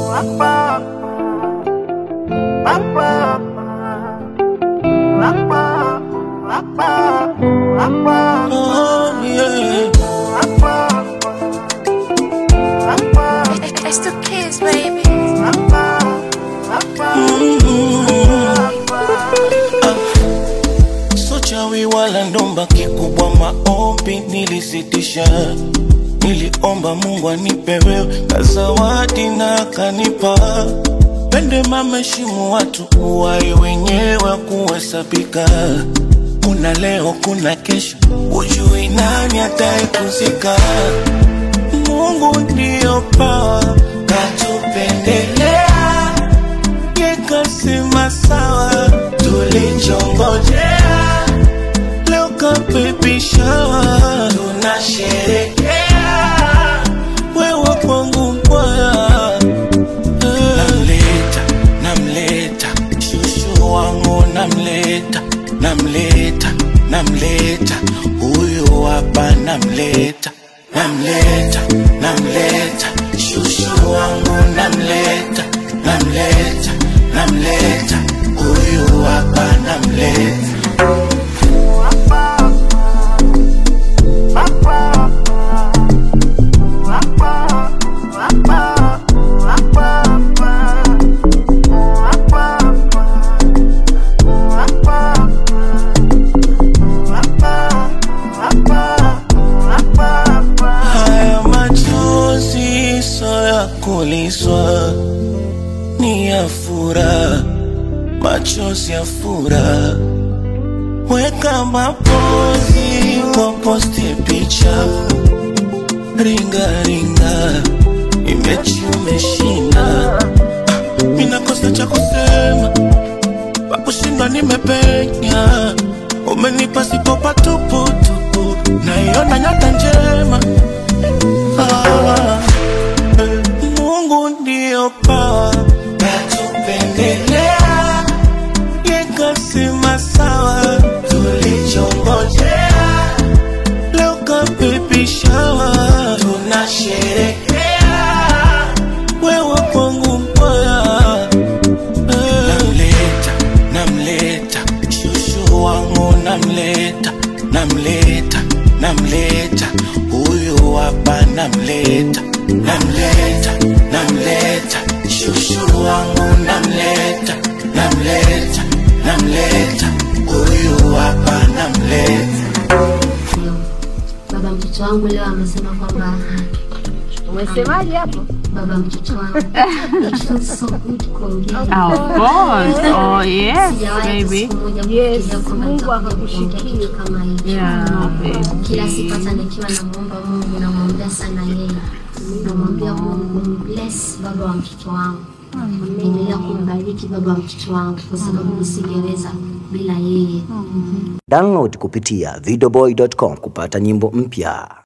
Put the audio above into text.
Oh, yeah. It's the kids, baby. So chawi wala ndomba, kikubwa maombi nilisitisha. Niliomba Mungu anipe wewe na zawadi na akanipa. Pende mameshimu watu uwai wenyewe kuhesabika. Kuna leo, kuna kesho, ujui nani ataikuzika. Mungu ndiyo pawa katupendelea yekasema sawa, tulichongojea leo kapepishawa, tunasherekea wewe kwangu mpwaya namleta namleta shushu wangu namleta namleta namleta huyu hapa namleta namleta namleta shushu wangu namleta namleta namleta huyu hapa namleta Haya machozi so ya kuliswa, ni ya furaha, machozi ya furaha. Weka mapozi kwa posti picha, ringa ringa, imechi umeshinda. Mina kosa cha kusema, pakushinda nimepenya, umenipa sipo patuputupu, naiona nyota njema. Ah, eh, Mungu ndio pawa katupendelea, yekasema sawa, tulichongojea leo kapepishawa, tunasherekea wewe kwangu mpaya namleta namleta shushu wangu namleta namleta namleta huyu hapa namleta namleta namleta shushu wangu namleta namleta namleta huyu hapa namleta Baba mtoto wangu leo amesema kwamba Umesemaje hapo? baba mtoto wangu it feels so good kuongea. Of course. Oh, yes, Sijawahi baby. siku moja Yes, kufikiria kwamba Mungu nitakuja kuongea akakushikia. kitu kama hicho. Yeah, Kila siku baby. hata nikiwa namuomba Mungu namwombea sana yeye, namwambia Mungu bless baba wa mtoto wangu, endelea kumbariki baba wa mtoto wangu, kwa sababu nisingeweza bila yeye. Download kupitia videoboy.com kupata nyimbo mpya.